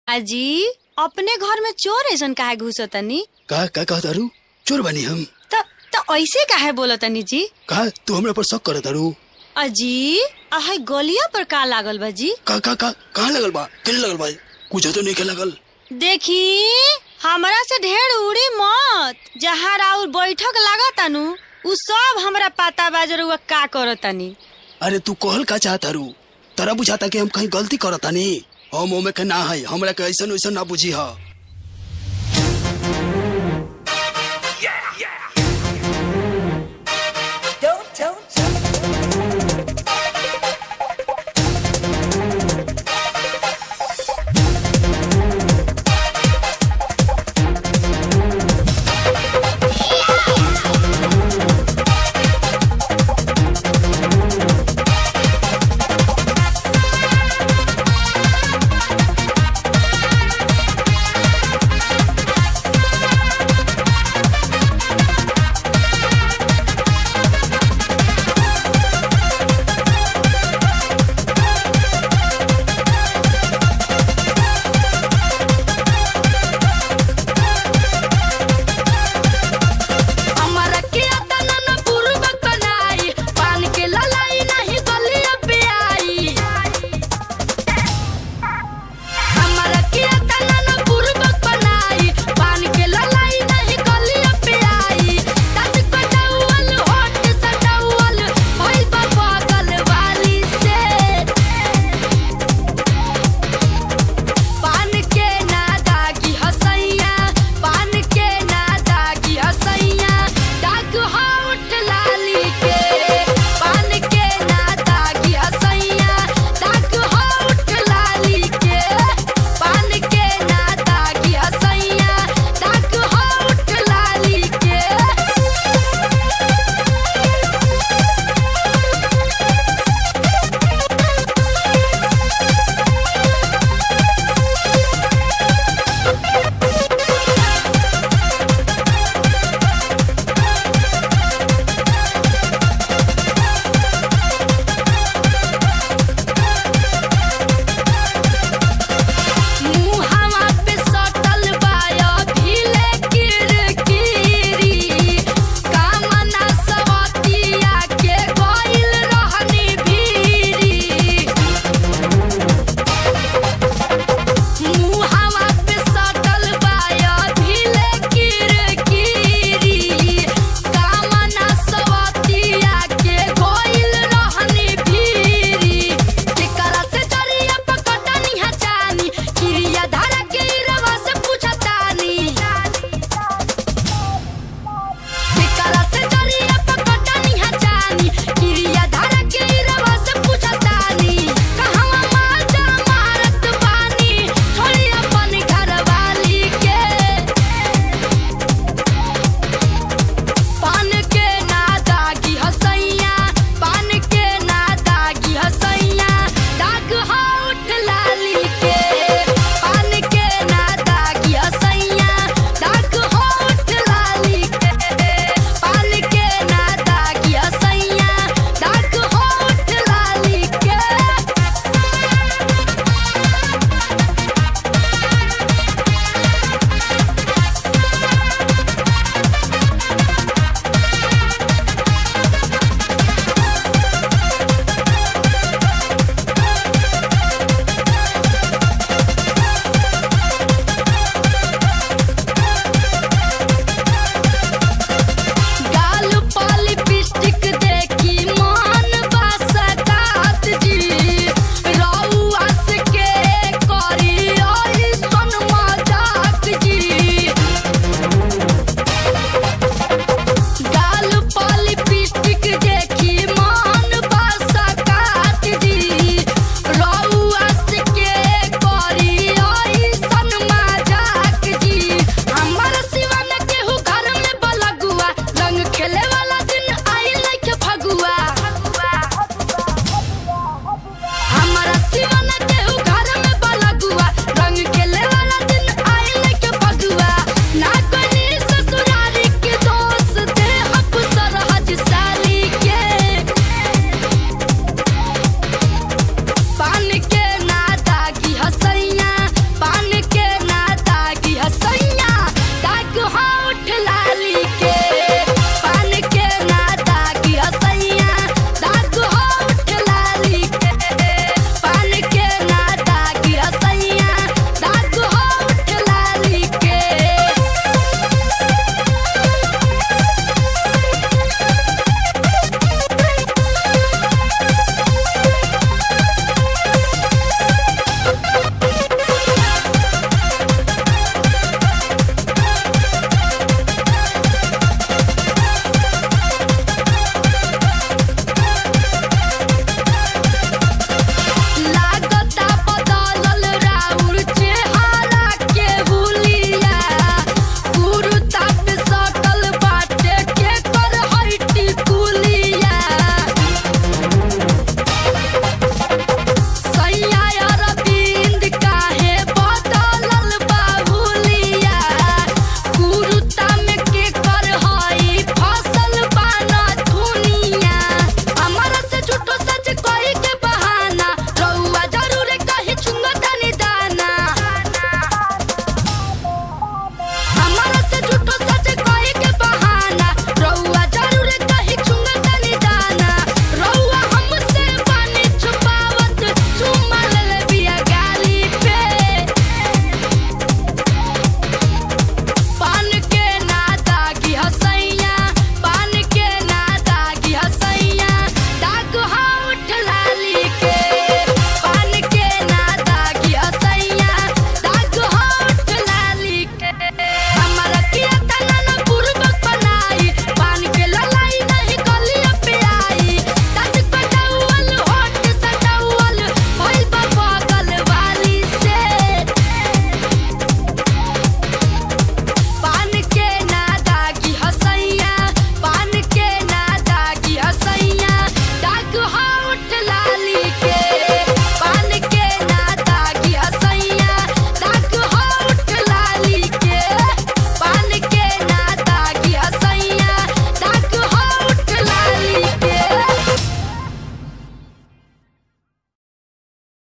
अजी अपने घर में चोर ऐसन काहे घुसतनी का का कह तारू चोर बनी हम त त ऐसे काहे बोलतनी जी का तू हमरा पर शक कर तारू अजी आहे गलिया पर का लागल बा जी का का का कहाँ लगल बा केने लगल बा कुछ तो नहीं के लगल देखी हमरा से ढेर उड़ी मत जहाँ राउर बैठक लागतानु उ सब हमरा पता बा जरुआ का करतनी अरे तू कहल का चाहत तारू तरा बुझाता कि हम कहीं गलती करतानी हम ओमे के ना है हमरा के ऐसन वैसन ना बुझी हा